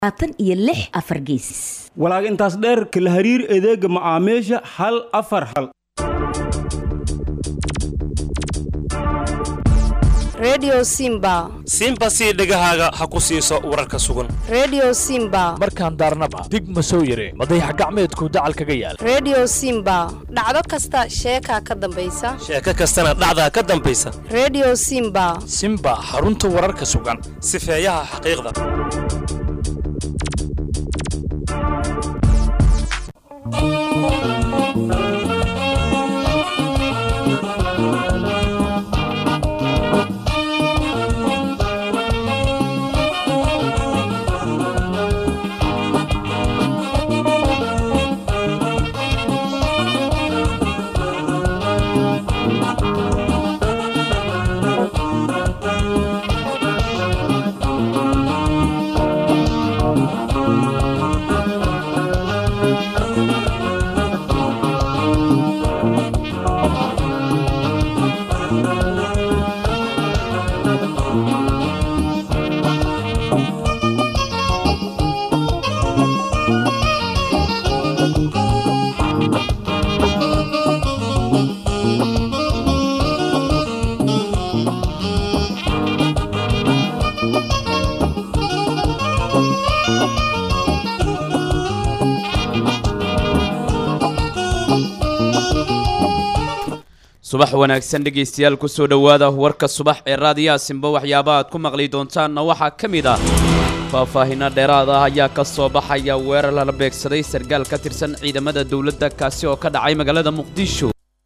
labaatan iyo lix afar gees walaag intaas dheer kala hariir adeega macaamiisha hal afar hal redio simba simba sii dhegahaaga ha ku siiso wararka sugan redio simba markaan daarnaba dig ma soo yare madayax gacmeedku dacal kaga yaal redio simba dhacdo kasta sheekaa ka dambaysa sheeko kastana dhacdaa ka dambaysa redio simba simba xarunta wararka sugan sifeeyaha xaqiiqda subax wanaagsan dhegaystayaal kusoo dhowaada warka subax ee raadiyaha simba waxyaaba aad ku maqli doontaanna waxaa ka mid ah faahfaahinno dheeraad ah ayaa ka soo baxaya weerar lala beegsaday sarkaal ka tirsan ciidamada dowladda kaasi oo ka dhacay magaalada muqdisho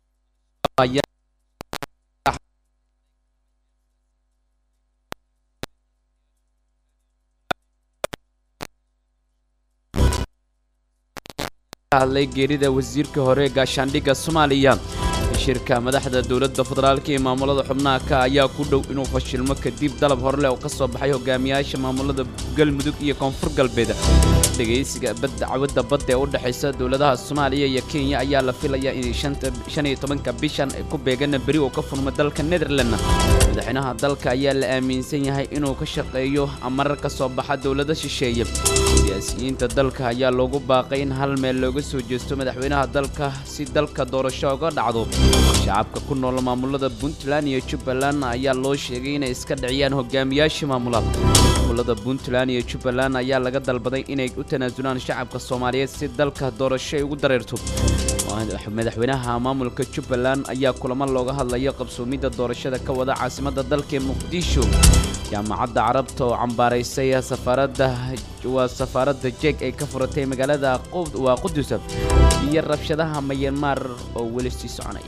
hadlay geerida wasiirka hore ee gaashaandhigga soomaaliya shirka madaxda dowladda federaalka iyo maamulada xubnaha ka ayaa ku dhow inuu fashilmo kadib dalab horleh oo ka soo baxay hogaamiyaasha maamulada galmudug iyo koonfur galbeed dhegaysiga dacwadda badda ee u dhexaysa dowladaha soomaaliya iyo kenya ayaa la filayaa in shan iyo tobanka bishan ay ku beegana beri oo ka furma dalka netherland madaxweynaha dalka ayaa la aaminsan yahay inuu ka shaqeeyo amarar ka soo baxa dowlada shisheeye siyaasiyiinta dalka ayaa loogu baaqay in hal meel looga soo jeesto madaxweynaha dalka si dalka doorasho uga dhacdo shacabka ku nool maamulada puntland iyo jubbaland ayaa loo sheegay inay iska dhiciyaan hogaamiyaasha maamulada maamulada puntland iyo jubbaland ayaa laga dalbaday inay u tanaasulaan shacabka soomaaliyeed si dalka doorasho ay ugu dareerto madaxweynaha maamulka jubbaland ayaa kulamo looga hadlayo qabsoomidda doorashada ka wada caasimadda dalka ee muqdisho jaamacadda carabta oo cambaaraysay safaaradda waa safaaradda jeeg ay ka furatay magaalada waa qudusa iyo rabshadaha mayanmar oo weli sii soconaya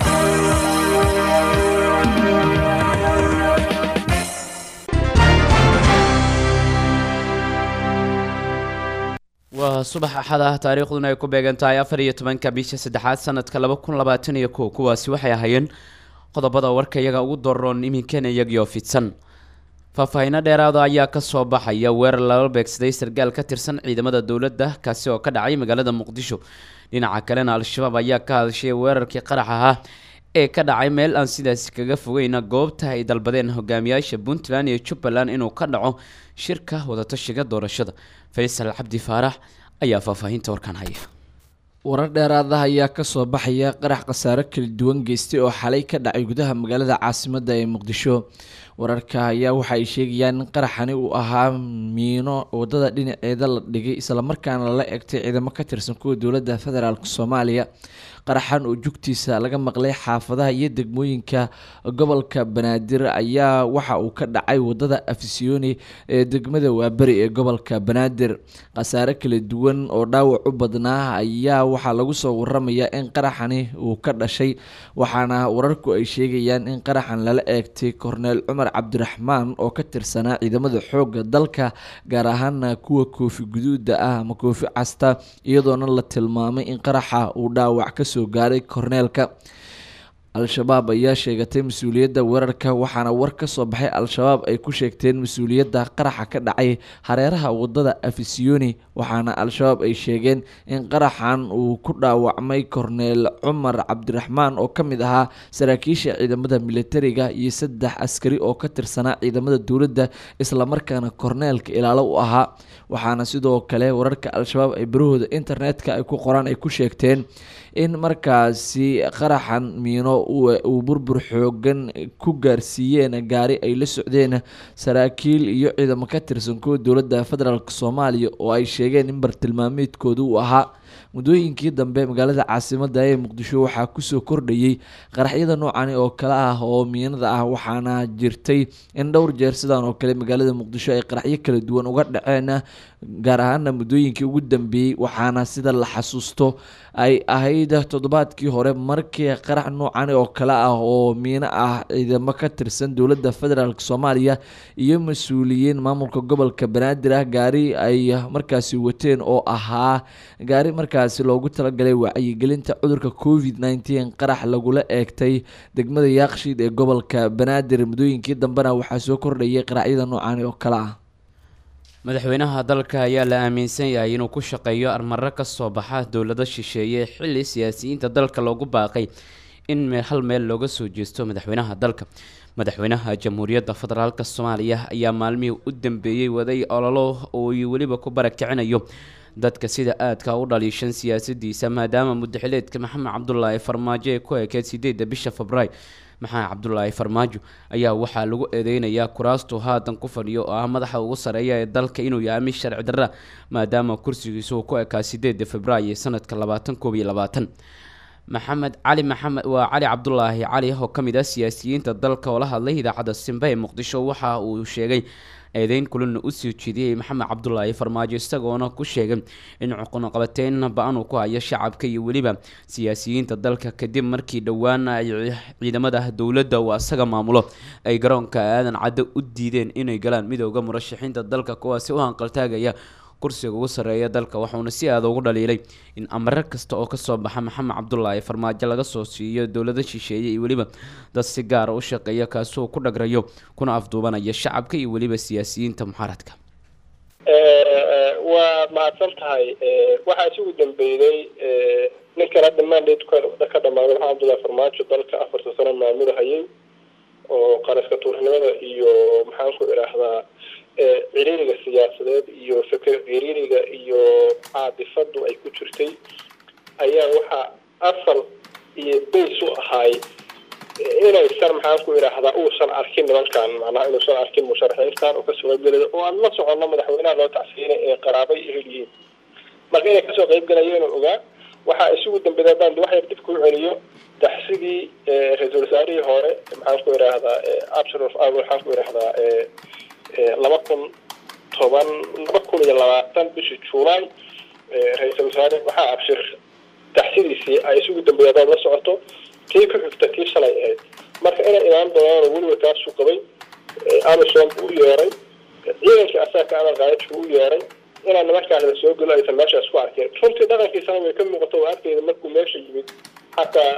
waa subax axad ah taariikhduna ay ku beegan tahay afar iyo tobanka bisha saddexaad sanadka laba kun labaatan iyo kow kuwaasi waxay ahaayeen qodobada warka iyaga ugu daroon iminkana iyagioo fidsan faahfaahinno dheeraada ayaa ka soo baxaya weerar lala beegsaday sarkaal ka tirsan ciidamada dowladda kaasi oo ka dhacay magaalada muqdisho dhinaca kalena al-shabaab ayaa ka hadashay weerarkii qarax ahaa ee ka dhacay meel aan sidaasi kaga fogeyna goobta ay dalbadeen hogaamiyaasha puntland iyo jubbaland inuu ka dhaco shirka wadatashiga doorashada faysal cabdi faarax ayaa faahfaahinta warkaan haya warar dheeraadaha ayaa kasoo baxaya qarax khasaaro kala duwan geystay oo xalay ka dhacay gudaha magaalada caasimadda ee muqdisho wararka ayaa waxa ay sheegayaan in qaraxani uu ahaa miino wadada dhinaceeda la dhigay islamarkaana lala egtay ciidamo ka tirsan kuwa dowladda federaalk soomaaliya qaraxan oo jugtiisa laga maqlay xaafadaha iyo degmooyinka gobolka banaadir ayaa waxa uu ka dhacay wadada afisyooni ee degmada waaberi ee gobolka banaadir khasaare kala duwan oo dhaawac u badnaa ayaa waxaa lagu soo waramayaa in qaraxani uu ka dhashay waxaana wararku ay sheegayaan in qaraxan lala eegtay korneel cumar cabdiraxmaan oo ka tirsanaa ciidamada xoogga dalka gaar ahaana kuwa koofi guduuda ah ama koofi casta iyadoona la tilmaamay in qaraxa uu dhaawac kasoo gaaray korneelka al-shabaab ayaa sheegatay mas-uuliyadda weerarka waxaana war ka soo baxay al-shabaab ay ku sheegteen mas-uuliyadda qaraxa ka dhacay hareeraha wadada afisiyoni waxaana al-shabaab ay sheegeen in qaraxan uu ku dhaawacmay korneel cumar cabdiraxmaan oo ka mid ahaa saraakiisha ciidamada militariga iyo saddex askari oo ka tirsanaa ciidamada dowladda islamarkaana korneelka ilaalo u ahaa waxaana sidoo kale wararka al-shabaab ay barahooda internetka ay ku qoraan ay ku sheegteen in markaasi qaraxan miino uu burbur xoogan ku gaarsiiyeen gaari ay la socdeen saraakiil iyo ciidamo ka tirsan kuwa dowladda federaalk soomaaliya oo ay sheegeen in bartilmaameedkooda uu ahaa muddooyinkii dambe magaalada caasimada ee muqdisho waxaa kusoo kordhayay qaraxyada noocani oo kale ah oo miinada ah waxaana jirtay in dhowr jeer sidaan oo kale magaalada muqdisho ay qaraxyo kala duwan uga dhaceen gaar ahaana muddooyinkii ugu dambeeyey waxaana sida la xasuusto ay ahayd toddobaadkii hore markii qarax noocani oo kale ah oo miino ah ciidamo ka tirsan dowladda federaalk soomaaliya iyo mas-uuliyiin maamulka gobolka banaadir ah gaari ay markaasi wateen oo ahaa gaari markaasi loogu talagalay wacyigelinta cudurka covid nneteen qarax lagula eegtay degmada yaaqshiid ee gobolka banaadir muddooyinkii dambena waxaa soo kordhayay qaraxyada noocani oo kale ah madaxweynaha dalka ayaa la aaminsan yahay inuu ku shaqeeyo armaro ka soo baxa dowlado shisheeye xilli siyaasiyiinta dalka loogu baaqay in meel hal meel looga soo jeesto madaxweynaha dalka madaxweynaha jamhuuriyadda federaalk soomaaliya ayaa maalmihii u dambeeyey waday ololo uu weliba ku barakicinayo dadka sida aadka u dhaliishan siyaasadiisa maadaama mudaxileedka maxamed cabdulaahi farmaajo ee ku ekeed sideedda bisha februaar maxamed cabdulaahi farmaajo ayaa waxaa lagu eedeynayaa kuraastu haatan ku fadhiyo oo ah madaxa ugu sareeya ee dalka inuu yahay mid sharci darra maadaama kursigiisu uu ku ekaa sideedda februaayo sanadka labaatan koob iyo labaatan maxamed cali maxamed waa cali cabdulaahi cali oo ka mid ah siyaasiyiinta dalka oo la hadlay idaacadda simbe ee muqdisho waxa uu sheegay eedeyn kulana usoo jeediyey maxamed cabdulaahi farmaajo isagoona ku sheegay in cuqunaqabateyn ba-an uu ku hayo shacabka iyo weliba siyaasiyiinta dalka kadib markii dhowaan ay ciidamada dowladda uu asaga maamulo ay garoonka aadan caddo u diideen inay galaan midooda murashaxiinta dalka kuwaasi u hanqaltaagaya kursiga ugu sarreeya dalka waxauna si aada ugu dhaliilay in amare kasta oo kasoo baxa maxamed cabdulaahi farmaajo laga soo siiyo dowlado shisheeye iyo weliba dad si gaara u shaqeeya kaasoo ku dhagrayo kuna afduubanaya shacabka iyo weliba siyaasiyiinta muxaaradka waa mahadsan tahay waxaa isugu dambeeyey ninkan hadda mandate ka dhamaaday maxamed cabdullahi farmaajo dalka afarta sano maamulahayay oo qaraska tuurnimada iyo maxaan ku idhaahdaa ciriiriga siyaasadeed iyo fikir ciriiriga iyo caadifadu ay ku jirtay ayaa waxaa asal iyo bays u ahaay inaysan maxaan ku idhaahdaa uusan arkin nimankan macnaha inuusan arkin musharaxiintan oo kasoo qaybgelaya oo aan la soconno madaxweynaha loo tacsiinay ee qaraabay ehel yihiin marka inay kasoo qaybgalayeen oo ogaa waxaa isugu dambeeya haddaan wax yar dib kuu celiyo taxsigii ra-iisul wasaarihii hore maxaan ku idhaahdaa absharof waxaan ku idhaahdaa laba kun toban laba kun iyo labaatan bishii juulaay ra-iisul wasaare waxaa abshir taxsidiisii ay isugu dambeeya hadaad la socoto tii ku xigta tii shalay ahayd marka inay imaan doonaan weliba kaasuu qabay amison buu u yeeray ciidankii asaga amal qaadajku u yeeray inaan nimankaas la soo gelo aysan meeshaas ku arkeen runtii dhaqankiisana way ka muuqato oo arkayda markuu meesha yimid xataa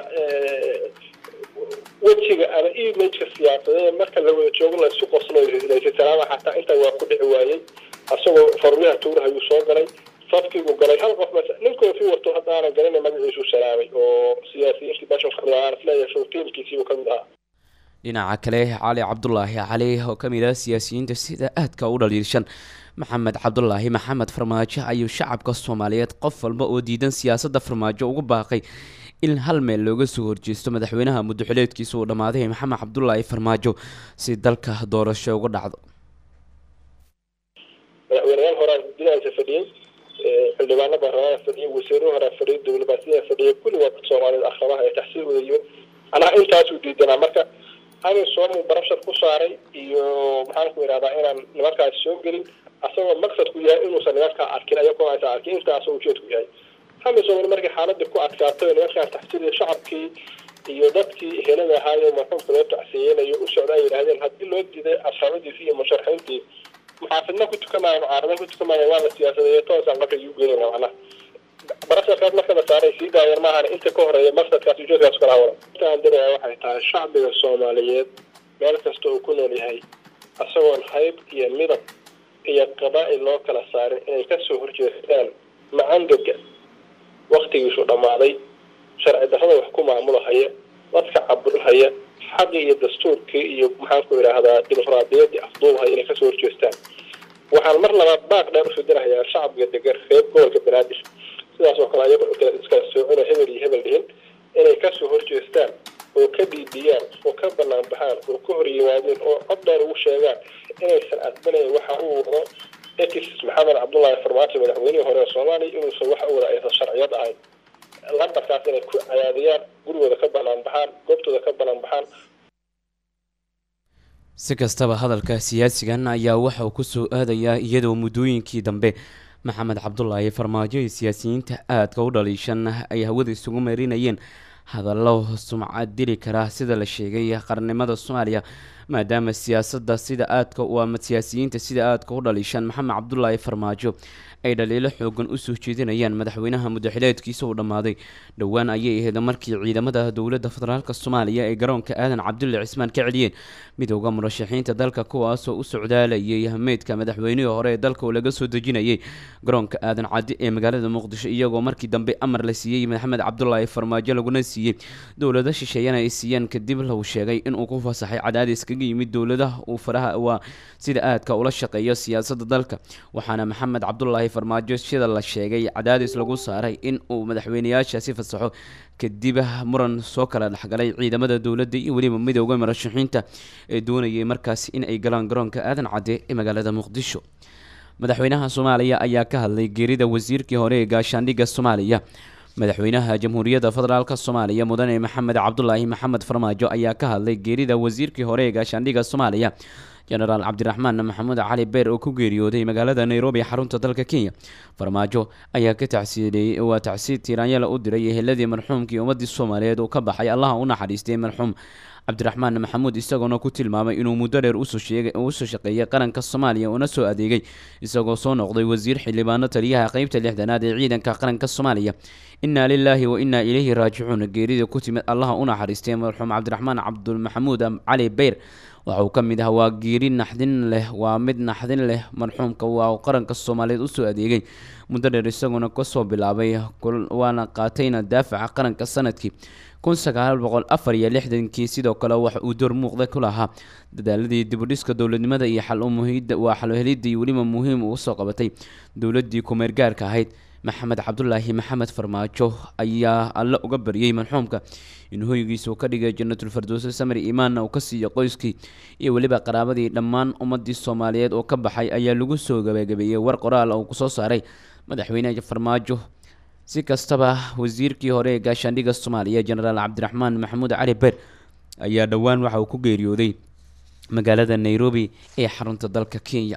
wejiga ama imageka siyaasadeed marka la wada joogo laysu qoslo laysalaama xataa intaa waa ku dhici waayey asagoo farmiyaha tuuraha ayuu soo galay safkiibuu galay hal qof mas nin koofi wato haddaanan garanay magaciisuu salaamay oo siyaasiyiintii meeshan kamid ahaa isleeyahay tiimkiisiibuu kamid ahaa dhinaca kale cali cabdulaahi cali oo ka mid ah siyaasiyiinta sida aadka u dhaliilshan maxamed cabdulaahi maxamed farmaajo ayuu shacabka soomaaliyeed qof walba oo diidan siyaasadda farmaajo ugu baaqay in hal meel looga soo horjeesto madaxweynaha muddoxileedkiisa uu dhammaaday maxamed cabdulaahi farmaajo si dalka doorasho uga dhacdo madaxweyneyaal horaa gudihiisa fadhiyey xildhibaano baarlamaana fadhiyey wasiiro horaa fadhiyey dowlabaasiyaa fadhiyey kulli waa dad soomaaliyed akramaha ee taxsiil wadayo anaa intaasuu diidanaa marka amisoomuu barashar ku saaray iyo maxaan ku idhahdaa inaan nimankaas soo gelin asagoo maqsadku yahay inuusan nimankaa arkin ayagoo aysan arkin intaasoo ujeedku yahay amisom markii xaaladii ku adkaatay nimankaan taxsiiliya shacabkii iyo dadkii helada ahaayo marxuumka loo tacsiyeynayo u socda ay yidhahdeen haddii loo diiday asxaabadiisii iyo musharaxiintii muxaafidna ku tukamaayo mucaarada ku tukamaayo waa la siyaasadeeyo toosaan marka igu gelinaa macnaha barasharkaas marka la saaray sii daayeen maahan inta ka horeeya maqsadkaas ujeedkaas kala hawlan intaan diraya waxay tahay shacbiga soomaaliyeed meel kasta uu ku nool yahay isagoon hayb iyo midab iyo qabaa'il loo kala saarin inay kasoo horjeestaan macangaga waktigiisu dhammaaday sharci darrada wax ku maamulahaya dadka caburhaya xaqii iyo dastuurkii iyo maxaanku idhaahdaa dimuqraadiyaddii afduubahaya inay kasoo horjeestaan waxaan mar labaad baaq dheer usoo dirahayaa shacbiga degan reer gobolka banaadir sidaas oo kale ayago iskala soocino hebel iyo hebel dhihin inay kasoo horjeestaan oo ka dhiidiyaan oo ka banaan baxaan oo ka hor yimaadeen oo cod dheer ugu sheegaan inaysan aqbalayn waxa uu wado ex maxamed cabdullaahi farmaajo madaxweynihii hore ee soomaaliya inuusan waxa u wada aysan sharciyad ahayn lambarkaas inay ku cayaadiyaan gurigooda ka banaan baxaan goobtooda ka banaan baxaan si kastaba hadalka siyaasigan ayaa waxa uu kusoo aadayaa iyadoo muddooyinkii dambe maxamed cabdulaahi farmaajo iyo siyaasiyiinta aadka u dhaliishan ay hawada isugu marinayeen hadallo sumcad dili kara sida la sheegay qarnimada soomaaliya maadaama siyaasadda sida aadka u ama siyaasiyiinta sida aadka u dhaliishan maxamed cabdulaahi farmaajo ay dhaliilo xoogan usoo jeedinayaan madaxweynaha mudaxileedkiisa uu dhammaaday dhowaan ayay ahayd markii ciidamada dowladda federaalk soomaaliya ay garoonka aadan cabdulle cismaan ka celiyeen midooda murashaxiinta dalka kuwaasoo u socdaalayay meydka madaxweynihii hore ee dalka oo laga soo dejinayay garoonka aadan cadi ee magaalada muqdisho iyagoo markii dambe amar la siiyey maxamed cabdulaahi farmaajo laguna siiyey dowlado shisheeyana ay siiyeen kadib lagu sheegay inuu ku fasaxay cadaadis kaga yimid dowladaha uu faraha waa sida aadka ula shaqeeyo siyaasadda dalka waxaana maxamed cabdulaahi farmaajo sida la sheegay cadaadis lagu saaray in uu madaxweyneyaashaasi fasaxo kadib muran soo kala dhexgalay ciidamada dowladda iyo weliba midooda murashaxiinta ee doonayay markaas in ay galaan garoonka aadan cadde ee magaalada muqdisho madaxweynaha soomaaliya ayaa ka hadlay geerida wasiirkii hore ee gaashaandhigga soomaaliya madaxweynaha jamhuuriyadda federaalk soomaaliya mudane maxamed cabdulaahi maxamed farmaajo ayaa ka hadlay geerida wasiirkii hore ee gaashaandhigga soomaaliya jenaraal cabdiraxmaan maxamuud cali beer oo ku geeriyooday magaalada nairobi xarunta dalka kenya farmaajo ayaa ka tacsiideeyey waa tacsiid tiiraanyala u diray eheladii marxuumkii ummadii soomaaliyeed uu ka baxay allaha u naxariistay marxuum cabdiraxmaan maxamuud isagoona ku tilmaamay inuu muddo dheer usoo shaqeeyay qaranka soomaaliya una soo adeegay isagoo soo noqday wasiir xildhibaano taliyaha qeybta lixdanaad ee ciidanka qaranka soomaaliya innaa lilaahi wa innaa ilayhi raajicuun geerida ku timid allaha u naxariistay marxuum cabdiraxmaan cabdulmaxamuud cali beyr waxa uu ka mid ah waa geeri naxdin leh waa mid naxdin leh marxuumka waa qaranka soomaaliyeed usoo adeegay muddo dheer isagoona kasoo bilaabay waana qaatayna daafaca qaranka sanadkii kun sagaal boqol afar iyo lixdankii sidoo kale waxa uu door muuqda ku lahaa dadaaladii dibudhiska dowladnimada iyo xalmuhida waa xalhelidii weliba muhiim uu soo qabatay dowladii kumeergaarka ahayd maxamed cabdulaahi maxamed farmaajo ayaa alle uga baryay marxuumka in hoygiisa uu ka dhigay jannatul fardowso samri imaanna uu ka siiyo qoyskii iyo weliba qaraabadii dhammaan ummadii soomaaliyeed oo ka baxay ayaa lagu soo gabagabeeyey war qoraal uu kusoo saaray madaxweyne farmaajo si kastaba wasiirkii hore ee gaashaandhigga soomaaliya jenaraal cabdiraxmaan maxamuud cali beer ayaa dhowaan waxa uu ku geeriyooday magaalada nairobi ee xarunta dalka kenya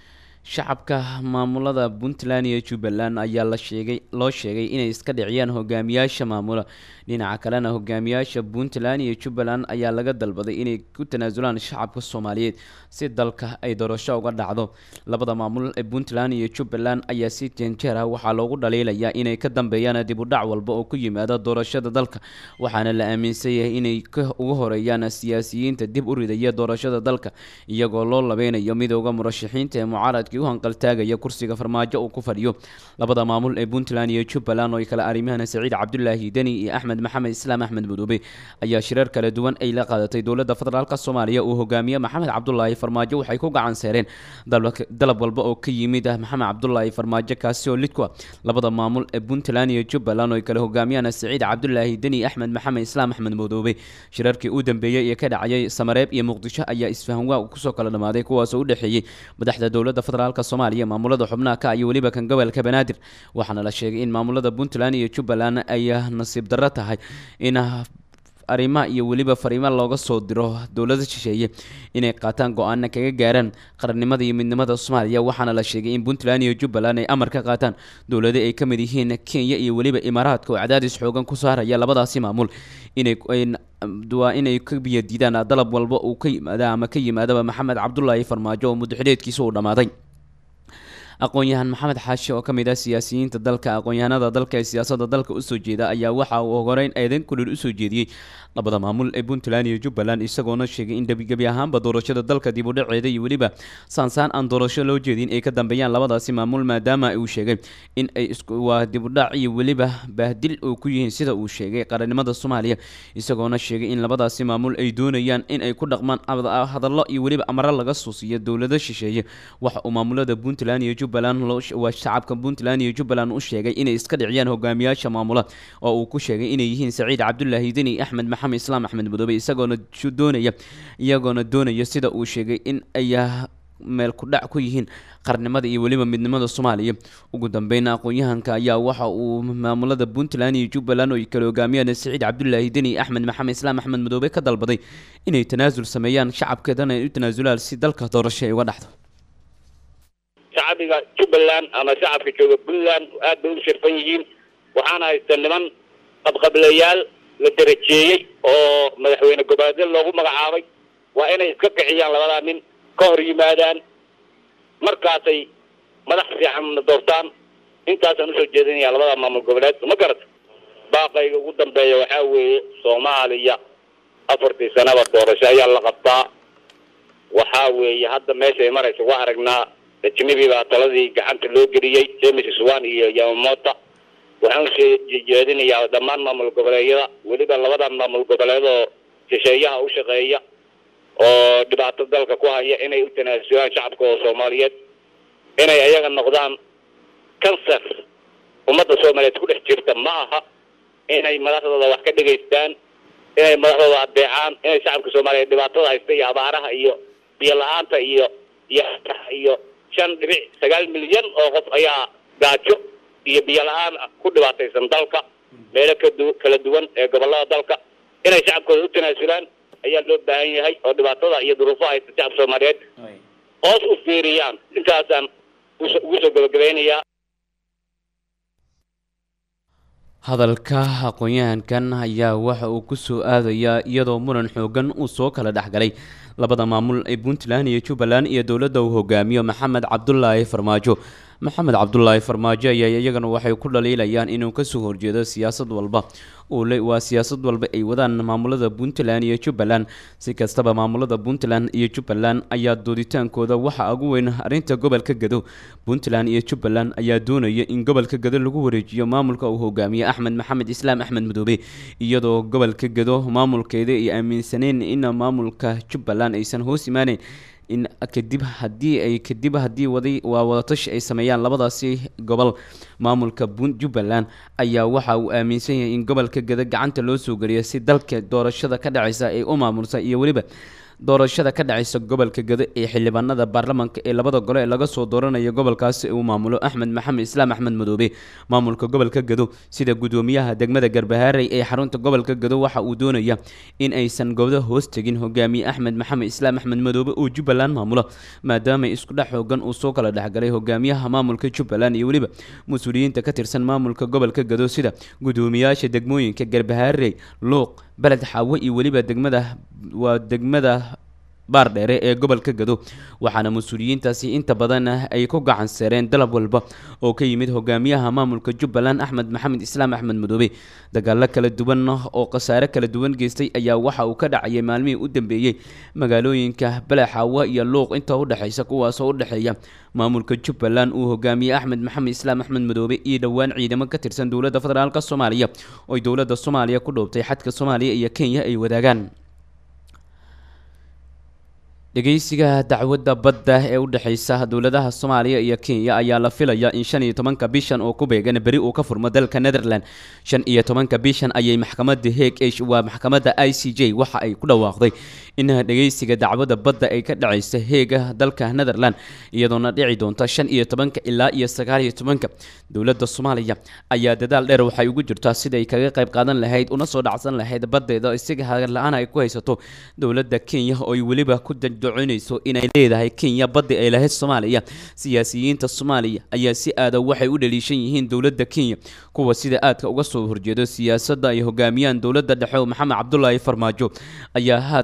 shacabka maamulada puntland iyo jubbaland ayaa la sheegay loo sheegay inay iska dhiciyaan hogaamiyaasha maamula dhinaca kalena hogaamiyaasha puntland iyo jubbaland ayaa laga dalbaday inay ku tanaasulaan shacabka soomaaliyeed si dalka ay doorasho uga dhacdo labada maamul ee puntland iyo jubbaland ayaa si jeenjeer ah waxaa loogu dhaliilayaa inay ka dambeeyaan dib u dhac walba oo ku yimaada doorashada dalka waxaana la aaminsan yahay inay ka uga horeeyaan siyaasiyiinta dib u ridaya doorashada dalka iyagoo loo labeynayo midooda murashaxiinta ee mucaaradkii u hanqaltaagaya kursiga farmaajo uu ku fadhiyo labada maamul ee puntland iyo jubbaland oo ay kala arrimahana saciid cabdulaahi deni iyo axmed maxamed islaam axmed mudoobe ayaa shirar kala duwan ay la qaadatay dowladda federaalk soomaaliya uu hogaamiye maxamed cabdulaahi farmaajo waxay ku gacan seereen dalab walba oo ka yimid ah maxamed cabdulaahi farmaajo kaasi oo lidku ah labada maamul ee puntland iyo jubbaland oo ay kala hogaamiyaan saciid cabdulaahi deni axmed maxamed islaam axmed mudoobe shirarkii u dambeeyey ee ka dhacayay samareeb iyo muqdisho ayaa isfahanwaa kusoo kala dhamaaday kuwaasoo u dhexeeyey madaxda dowladda federaalk soomaaliya maamulada xubnaha ka iyo weliba kan gobolka banaadir waxaana la sheegay in maamulada puntland iyo jubbaland ay nasiib darro tahay in arrimaha iyo weliba fariimo looga soo diro dowlada shisheeye inay qaataan go-aana kaga gaaraan qarannimada iyo midnimada soomaaliya waxaana la sheegay in puntland iyo jubbaland ay amar ka qaataan dowlada ay ka mid yihiin kenya iyo weliba imaaraadka oo cadaadis xoogan ku saaraya labadaasi maamul inay waa inay ka biyadiidaan dalab walba uu ka yimaada ama ka yimaadaba maxamed cabdulaahi farmaajo oo muddaxileedkiisa uu dhammaaday aqoon-yahan maxamed xaashi oo ka mid ah siyaasiyiinta dalka aqoon-yahanada dalka ee siyaasadda dalka usoo jeeda ayaa waxa uu horeyn eedeyn kulul usoo jeediyey labada maamul ee puntland iyo jubbaland isagoona sheegay in gebi ahaanba doorashada dalka dib u dhaceeda iyo weliba saansaan aan doorasho loo jeedin ay ka dambeeyaan labadaasi maamul maadaama uu sheegay in ay waa dib u dhac iyo weliba baahdil uu ku yihiin sida uu sheegay qarannimada soomaaliya isagoona sheegay in labadaasi maamul ay doonayaan in ay ku dhaqmaan hadallo iyo weliba amaro laga suusiyo dowlado shisheeye waxa uu maamulada puntland iyo jubbaland waa shacabka puntland iyo jubbaland u sheegay inay iska dhiciyaan hogaamiyaasha maamula oo uu ku sheegay inay yihiin saciid cabdulaahi deni axmed maxamed islaam axmed madoobe isagoona doonaya iyagoona doonaya sida uu sheegay in ay meel ku dhac ku yihiin qarnimada iyo weliba midnimada soomaaliya ugu dambeyn aqoon-yahanka ayaa waxa uu maamulada puntland iyo jubbaland oo kale hogaamiyaan saciid cabdulaahi deni axmed maxamed islaam axmed madoobe ka dalbaday inay tanaasul sameeyaan shacabkeedana ay u tanaasulaan si dalka doorasho ay uga dhacdo shacbiga jubbaland ama shacabka jooga puntland aad bay u shirfan yihiin waxaana haysta niman qabqableyaal la darajeeyey oo madaxweyne gobaadyo loogu magacaabay waa inay iska kiciyaan labadaa nin ka hor yimaadaan markaasay madax fiicanna doortaan intaasaan usoo jeedinaya labada maamul goboleed ma garata baaqayga ugu dambeeya waxaa weeye soomaaliya afartii sanaba doorasho ayaa la qabtaa waxaa weeye hadda meeshay maraysa waa aragnaa ajnabi baa taladii gacanta loo geliyey james swan iyo yamamota waxaan usoo jeedinayaa dhammaan maamul goboleedyada weliba labadan maamul goboleed oo shisheeyaha u shaqeeya oo dhibaato dalka ku haya inay u tanaasulaan shacabka oo soomaaliyeed inay ayaga noqdaan cancer ummadda soomaaliyeed ku dhex jirta ma aha inay madaxdooda wax ka dhegaystaan inay madaxdooda adeecaan inay shacabka soomaaliyeed dhibaatada haysta iyo abaaraha iyo biyo la-aanta iyo iyo iyo shan dhibic sagaal milyan oo qof ayaa gaajo iyo biyo la-aan ku dhibaataysan dalka meelo kadu kala duwan ee gobolada dalka inay shacabkooda u tanaasulaan ayaa loo baahan yahay oo dhibaatada iyo duruufaha haysta shacabka soomaaliyeed hoos u fiiriyaan intaasaan ugu soo gabagabaynayaa hadalka aqoon-yahankan ayaa waxa uu ku soo aadayaa iyadoo muran xoogan uu soo kala dhexgalay labada maamul ee puntland iyo jubbaland iyo dowladda uu hogaamiyo maxamed cabdulaahi farmaajo maxamed cabdulaahi farmaajo ayaa iyagana waxay ku dhaliilayaan inuu kasoo horjeedo siyaasad walba waa siyaasad walba ay wadaan maamulada puntland iyo jubbaland si kastaba maamulada puntland iyo jubbaland ayaa dooditaankooda waxa ugu weyn arrinta gobolka gado puntland iyo jubbaland ayaa doonaya in gobolka gado lagu wareejiyo maamulka uu hogaamiye axmed maxamed islaam axmed madoobe iyadoo gobolka gado maamulkeeda ay aaminsaneen in maamulka jubbaland aysan hoos imaaneyn in kadib haddii ay kadib haddii waday waa wadatashi ay sameeyaan labadaasi gobol maamulka jubbaland ayaa waxa uu aaminsan yahay in gobolka gada gacanta loo soo geliyo si dalka doorashada ka dhacaysa ay u maamulsa iyo weliba doorashada ka dhacaysa gobolka gado ee xildhibaanada baarlamaanka ee labada gole ee laga soo dooranayo gobolkaasi uu maamulo axmed maxamed islaam axmed madoobe maamulka gobolka gado sida gudoomiyaha degmada garbahaarey ee xarunta gobolka gado waxa uu doonaya in aysan gobdo hoos tegin hogaamiye axmed maxamed islaam axmed madoobe oo jubbaland maamulo maadaama isku dhex xoogan uu soo kala dhexgalay hogaamiyaha maamulka jubbaland iyo weliba mas-uuliyiinta ka tirsan maamulka gobolka gado sida gudoomiyaasha degmooyinka garbahaarey luuq beled xaawo iyo weliba degmada waa degmada baardheere ee gobolka gado waxaana mas-uuliyiintaasi inta badan ay ku gacan seereen dalab walba oo ka yimid hogaamiyaha maamulka jubbaland axmed maxamed islaam axmed madoobe dagaalo kala duwan oo khasaare kala duwan geystay ayaa waxa uu ka dhacayay maalmihii u dambeeyey magaalooyinka balaxaawa iyo luuq inta udhexaysa kuwaasoo udhexeeya maamulka jubbaland uu hogaamiyey axmed maxamed islaam axmed madoobe iyo dhowaan ciidamo ka tirsan dowladda federaalk soomaaliya ooy dowladda soomaaliya ku dhoobtay xadka soomaaliya iyo kenya ay wadaagaan dhegeysiga dacwadda badda ee u dhexeysa dowladaha soomaaliya iyo kenya ayaa la filaya in shan iyo tobanka bishan oo ku beegan beri uu ka furmo dalka netherland shan iyo tobanka bishan ayay maxkamadda heeg ee waa maxkamadda i c j waxa ay ku dhawaaqday in dhegeysiga dacwadda badda ay ka dhaceysa heega dalka netherland iyadoona dhici doonta shan iyo tobanka ilaa iyo sagaal iyo tobanka dowladda soomaaliya ayaa dadaal dheer waxay ugu jirtaa siday kaga qayb qaadan lahayd una soo dhacsan lahayd baddeeda isaga hagar la-aan ay ku haysato dowladda kenya oo ay weliba ku doconayso inay leedahay kenya badda ay lahayd soomaaliya siyaasiyiinta soomaaliya ayaa si aada waxay u dhaliishan yihiin dowladda kenya kuwa sida aadka uga soo horjeedo siyaasadda ay hogaamiyaan dowladda dhexe maxamed cabdulaahi farmaajo ayaa haatan waxay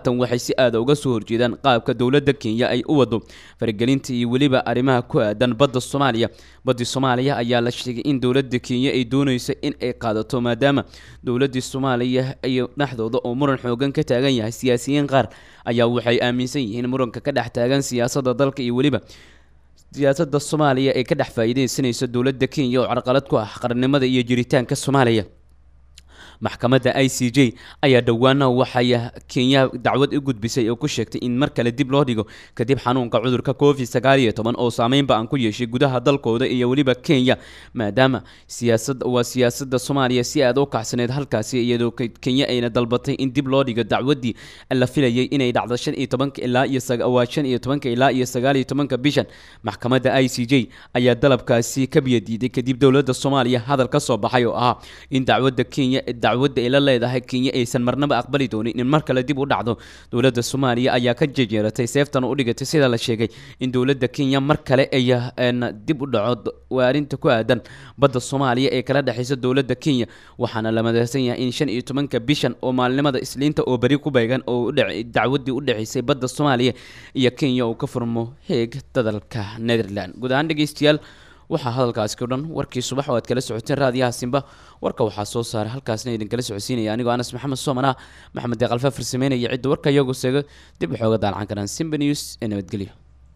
si aada uga soo horjeedaan qaabka dowladda kenya ay u wado faragelinta iyo weliba arrimaha ku aadan badda soomaaliya baddii soomaaliya ayaa la sheegay in dowladda kenya ay dooneyso in ay qaadato maadaama dowladdii soomaaliya iyo dhexdooda oo muran xoogan ka taagan yahay siyaasiyiin qaar ayaa waxay aaminsan yihiin muranka ka dhex taagan siyaasadda dalka iyo weliba siyaasadda soomaaliya ee ka dhex faa'iideysanaysa dowladda kenya oo carqalad ku ah qarannimada iyo jiritaanka soomaaliya maxkamadda i c j ayaa dhowaana waxay kenya dacwad u gudbisay oo ku sheegtay in mar kale dib loo dhigo kadib xanuunka cudurka covid sagaal iyo toban oo saameynba aan ku yeeshay gudaha dalkooda iyo weliba kenya maadaama siyaasad waa siyaasadda soomaaliya si aad u kacsaneyd halkaasi iyadoo kenya ayna dalbatay in dib loo dhigo dacwaddii la filayay inay dhacdo shan iyo tobanka ilaa iyo waa shan iyo tobanka ilaa iyo sagaal iyo tobanka bishan maxkamadda i c j ayaa dalabkaasi ka biyadiiday kadib dowladda soomaaliya hadal ka soo baxay oo ahaa in dacwadda kenya dacwadda ay la leedahay kenya aysan marnaba aqbali doonin in mar kale dib u dhacdo dowladda soomaaliya ayaa ka jejeeratay seeftan u dhigatay sida la sheegay in dowladda kenya mar kale ay dib u dhaco waa arrinta ku aadan badda soomaaliya ee kala dhexaysa dowladda kenya waxaana la madeysan yahay in shan iyo tobanka bishan oo maalinimada isliinta oo beri ku beegan oo dacwaddii u dhexaysay badda soomaaliya iyo kenya uu ka furmo heeg dadalka netherland guud ahaan dhegeystayaal waxaa hadalkaasi o dhan warkii subax oo aad kala socoteen raadiyaha simba warka waxaa soo saaray halkaasna idinkala socodsiinaya anigoo anas maxamed soomana maxamed deeqalfa farsameynaya cidda warka iyagu seego dib waxooga daalcan karaan simba news ee nabadgelyo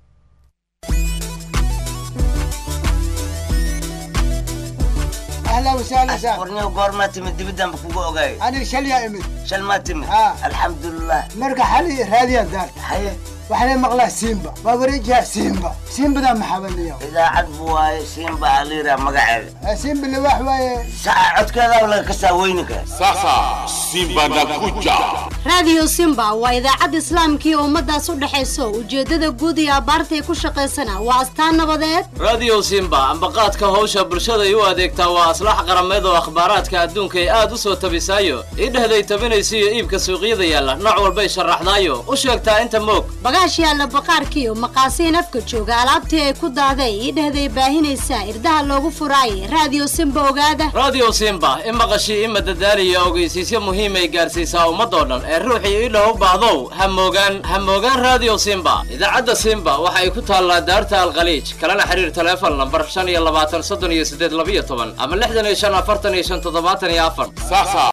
اهلا وسهلا سهلا ورني قورما تمد دبدان بكوكو اوغاي انا شل يا امي شل ما تمد آه. الحمد لله مرقى حالي هذه الدار حي وحنا مقلاه سيمبا بابريجها سيمبا سيمبا ذا محبن اليوم اذا عدبوا سيمبا عليرا مقعد سيمبا اللي واحد ساعة عد كذا ولا كسا وينك sasa simba nakuja raadiyo simba waa idaacad islaamkii ummadaas u dhexayso ujeeddada guud iyo abbaartay ku shaqaysana waa astaan nabadeed radio simba ambaqaadka howsha bulshaday u adeegtaa waa aslax qarameed oo akhbaaraadka adduunka ay aad u soo tabisaayo idhehday tabinaysa iyo iibka suuqyada yaalla nooc walbay sharaxdaayo u sheegtaa inta moog bagaash yaalla baqaarkiiyo maqaasiin afka jooga alaabtii ay ku daaday idhehday baahinaysaa irdaha loogu furaayay raadiyo simba ogaada radio simba i maqashii ima dadaaliya ogeysiisyo muhiimay gaarsiisaa ummadoo dhan ee ruuxii idha u baahdow ha moogaan ha moogaan radio simba idaacadda simba waxa ay ku taallaa daarta alkhaliij kalena xiriir taleefon lambar shan iyo labaatan soddon iyo siddeed labiyo toban ama lixdan iyo shan afartan iyo shan toddobaatan iyo afar